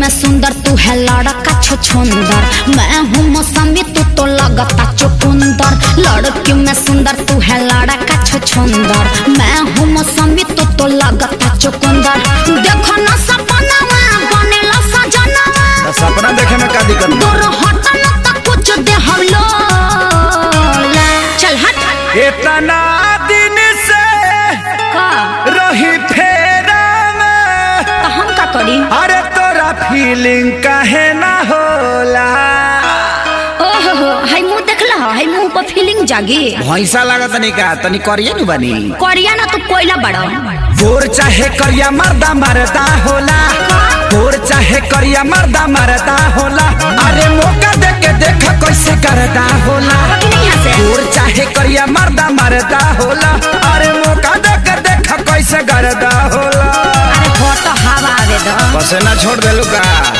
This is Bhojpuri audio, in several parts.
में सुंदर तू है लड़का छछुंदर मैं हूँ मौसमी तू तो लगता चुकुंदर लड़की में सुंदर तू है लड़का छछुंदर मैं हूँ मौसमी तू तो लगता चुकुंदर देखो ना सपनावा बनेला सजनावा तो सपना देखे में का दिक्कत बा? दूर हट न त कुछ दे हम लोला चल हट इतना दिन से का रही फेरा में तो हम का करी अरे तोरा फीलिंग काहे ना होला ओहो हो हाय मुंह देखला हाय मुंह पर फीलिंग जागी भैंसा लागत तनी का तनी करिए नु बनी कोरिया ना तू कोयला बड़ा गोर चाहे करिया मर्दा मरदा होला गोर चाहे करिया मर्दा मरदा होला अरे मौका दे के देख कैसे करदा होला कि नहीं यहाँ से गोर चाहे करिया मर्दा मरदा होला अरे मौका दे के देख कैसे करदा होला अरे हो तो हवा आवे दो बस ना छोड़ देलू का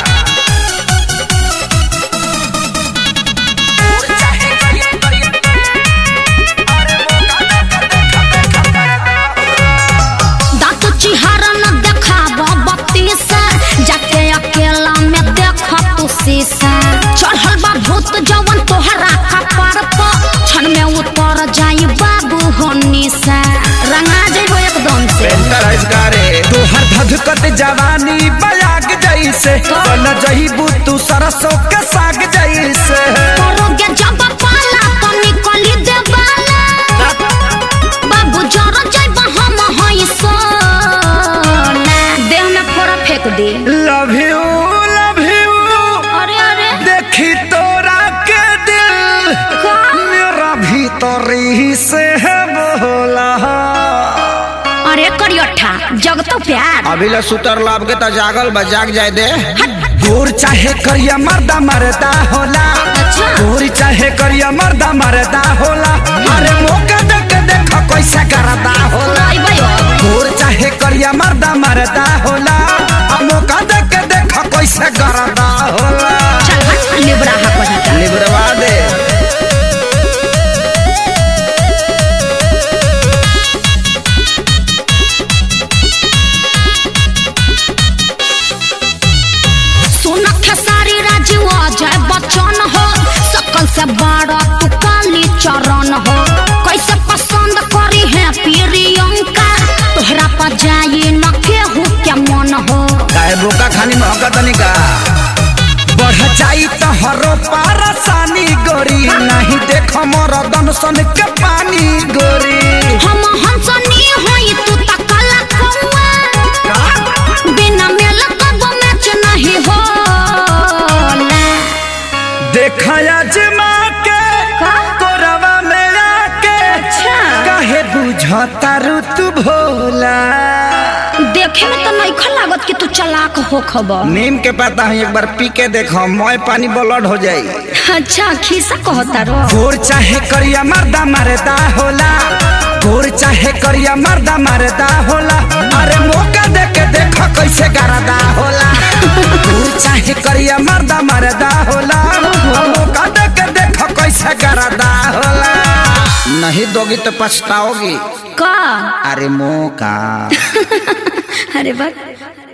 दांत चिहारा न देखाब बत्ती से जाके अकेला में देख तू शीशा चढ़ल बा भूत जवन तोहरा कपार पर क्षण में उतर जाई बाबू होनी से रंगा जेबो एकदम से पेंटर हजगारे तोहर धधकत जवानी बयाग जैसे बन जहीबू तू सरसों के साग जैसे करोगे जब पाला तो निकली दे बाला बाबू जरा जाइब हम हई सोना देह में फोड़ा फेंक दे लव यू लव यू अरे अरे देखी तोरा के दिल का मेरा भीतरी से है बोला अरे करियठा जग तो प्यार अभी ले सुतर लाभ के तो जागल बा जाग जाए दे गोर चाहे करिया मर्दा मरदा होला अच्छा। गोर चाहे करिया मर्दा मरदा होला अरे मौका दे के देख कैसे करदा होला आई भाई गोर चाहे करिया मर्दा मरदा होला आ मौका दे के देख कैसे करदा होला चल हट लिबड़ा हा कहीं का लिबरवा दे सुन खेसारी राजू अजय बच्चन हो सकल से बड़ा तू काली चरण हो कैसे पसंद करी है प्रियंका तोहरा पर जाई न केहू के मन हो काहे बोका खानी महका तनिका बढ़ जाई तो हरो पारसानी गोरी नहीं देख मोर दनसन के पानी गोरी हम हंसनी होई तू त काला कौआ बिना मेल कब मैच नहीं होला देखया जमा के का? कोरवा में आके अच्छा। काहे बुझता रू तू भोला देखे में तो नहीं लागत कि तू चलाक हो खबर नीम के पता है एक बार पी के देखो मोय पानी ब्लड हो जाई अच्छा खीसा कहता रो गोर चाहे करिया मर्दा मरदा होला गोर चाहे करिया मर्दा मरदा होला अरे मौका दे के देख कैसे करदा होला गोर चाहे करिया मर्दा मरदा होला आ मौका दे के देख कैसे करदा होला नहीं दोगी तो पछताओगी का अरे मौका अरे बस